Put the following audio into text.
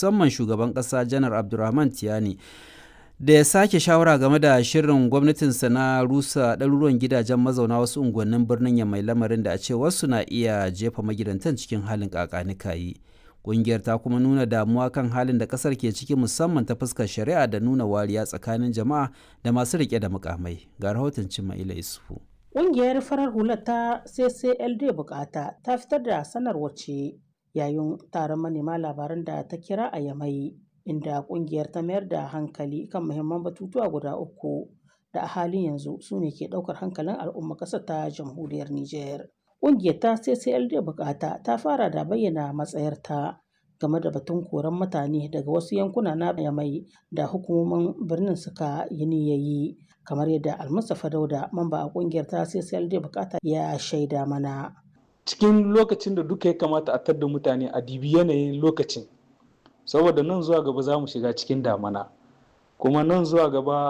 musamman shugaban ƙasa janar Abdurrahman Tiyani da ya sake shawara game da shirin gwamnatinsa na rusa ɗaruruwan gidajen mazauna wasu unguwannin birnin ya mai lamarin da a ce wasu na iya jefa magidantan cikin halin kakanikayi. Ƙungiyar ta kuma nuna damuwa kan halin da ƙasar ke ciki musamman ta fuskar shari'a da nuna wariya tsakanin jama'a da masu riƙe da mukamai. Ga rahoton Cima'ila Isufu. Ƙungiyar farar hular ta CCLD bukata ta fitar da sanarwar ce yayin taron manema labaran da ta kira a Yamai inda ƙungiyar ta mayar da hankali kan muhimman batutuwa guda uku da a halin yanzu su ne ke ɗaukar hankalin al'umma ƙasar ta jamhuriyar Nijar. Ƙungiyar ta CCLD bukata ta fara da bayyana matsayarta game da batun koran mutane daga wasu yankuna na Yamai da hukumomin birnin suka yi niyayi kamar yadda Almustapha Dauda mamba a ƙungiyar ta CCLD bukata ya shaida mana. Cikin lokacin da duka ya kamata a tadda mutane a dibi yanayin lokacin saboda nan zuwa gaba za mu shiga cikin damana kuma nan zuwa gaba